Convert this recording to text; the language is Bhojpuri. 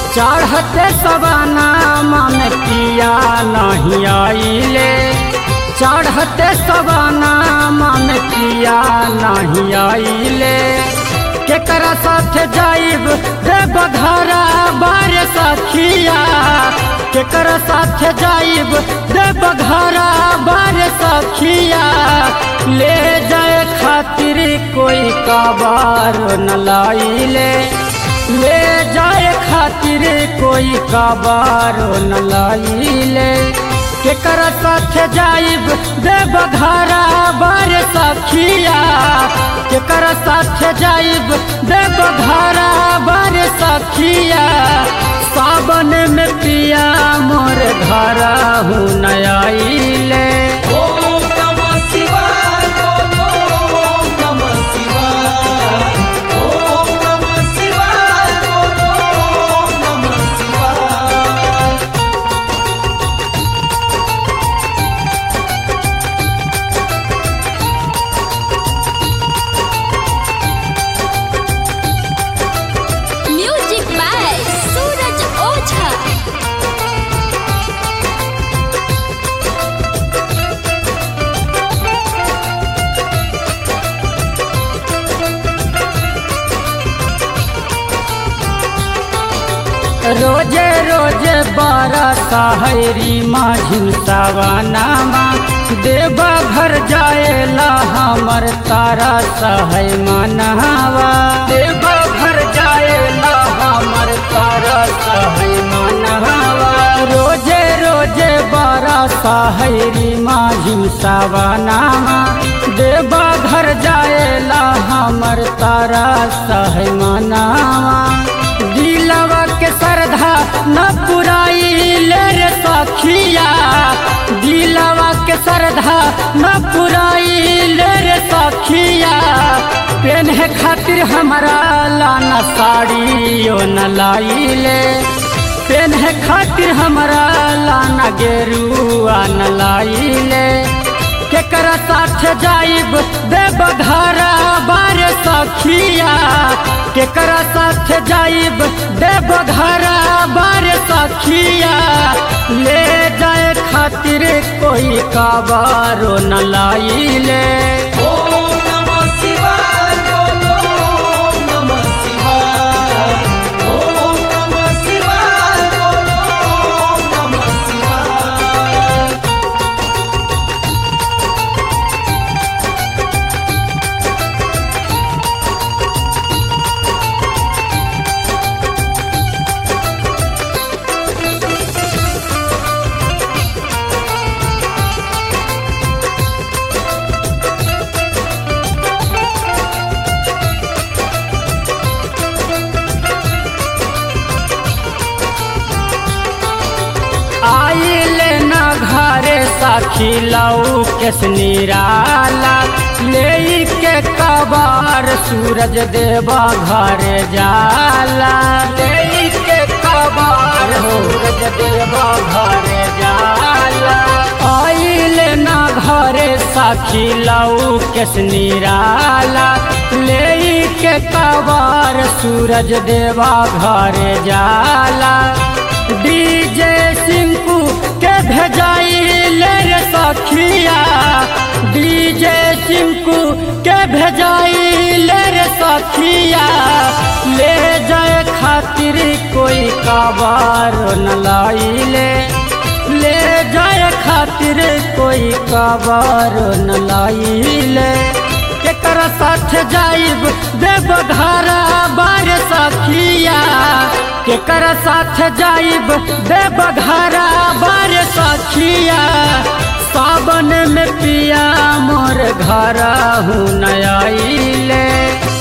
चढ़ते सवाना में पिया नहीं आइले चढ़ते सवाना में पिया नहीं आइले केकरा साथ जाइब देव घरा बार सखिया केकरा साथ जाइब देव घरा बार सखिया ले जाए खातिर कोई कबार न लाइले ले जाए खातिर कोई कबार न लाइले केकर साथ जाइब देव घरा बार सखिया केकर साथ जाइब देव घरा बार सखिया सावन में पिया मोर घरा हूँ नयाइले ओम नमः शिवाय बोलो ओम नमः शिवाय ओम नमः शिवाय बोलो ओम नमः शिवाय म्यूजिक बाय सूरज ओझा रोजे रोजे बारह हरी माझिन सावनामा देवा घर जाएला हमर तारा सहै मनहवा देवा घर जाएला हमर तारा सहै मनहवा रोजे रोजे बारह हरी माझिन सावनामा देवा घर जाएला हमर तारा सहै मनहवा दिलवा के श्रद्धा न पुराई ले रे सखिया दिलवा के श्रद्धा न पुराई ले रे सखिया पेन्हे खातिर हमारा लाना साड़ी ओ न लाइले पेन्हे खातिर हमारा लाना गेरुआ न लाइले केकरा साथ जाइब देव घरा बार सखिया केकरा साथ जाइब देव घरा बार सखिया ले जाए खातिर कोई काबारो न लाइले ओम नमः शिवाय बोलो ओम नमः शिवाय ओम नमः शिवाय बोलो ओम नमः शिवाय आइले न घरे सखी लऊ केस निराला ले के कबार सूरज देवा घरे जाला ले के कबार सूरज देवा घरे जाला आइले न घरे सखी लऊ केस निराला ले के कबार सूरज देवा घरे जाला डीजे सिंकू के भेजाई ले रे सखिया डीजे सिंकू के भेजाई ले रे सखिया ले जाए खातिर कोई काबार न लाइले ले जाए खातिर कोई काबार न लाइले केकरा साथ जाइब देव घरा बार सखिया केकरा साथ जाइब देव घरा बार सखिया सावन में पिया मोर घरा हूँ नयाइले